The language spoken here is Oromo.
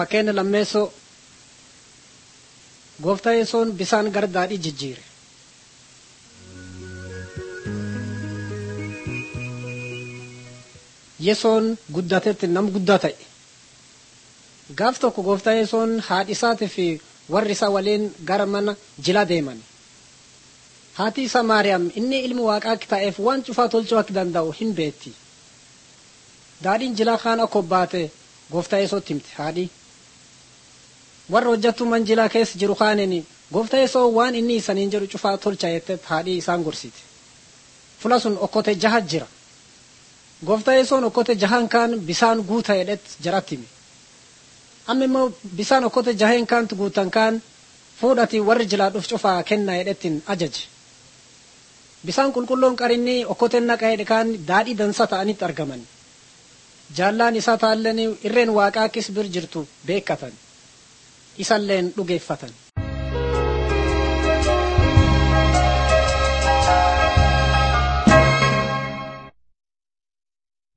fakkeenya lammeessoo gooftaa yesoon bisaan gara daadhii jijjiire yesoon guddatetti nam guddaa ta'e gaaf tokko gooftaa yesoon haadhi isaatii fi warri isaa waliin gara mana jila deeman haati isaa maariyaam inni ilmi waaqaa akka ta'eef waan cufaa tolchuu akka danda'u hin beetti daadhiin jilaa kaan akka baate gooftaa yesootti himte haadhi warra hojjattuu manjilaa keessa jiru kaaniin gooftaa yesoo waan inni isaniin jedhu cufaa tolcha jette haadhi isaan gorsite fula sun okkote jaha jira gooftaa yesoon okkote jahan kaan bisaan guuta jedhet jaratti hime amma immoo bisaan okkote jaheen kaantu guutan kaan fuudhati warri jilaa dhuf cufaa kenna jedhettiin ajaje bisaan qulqulloon qarinni okkoteen naqa jedhe kaan daadhii dansa ta'anitti argaman jaallaan isaa taalleen irreen waaqaa akkis bir jirtu beekkatan isalleen dhugeeffatan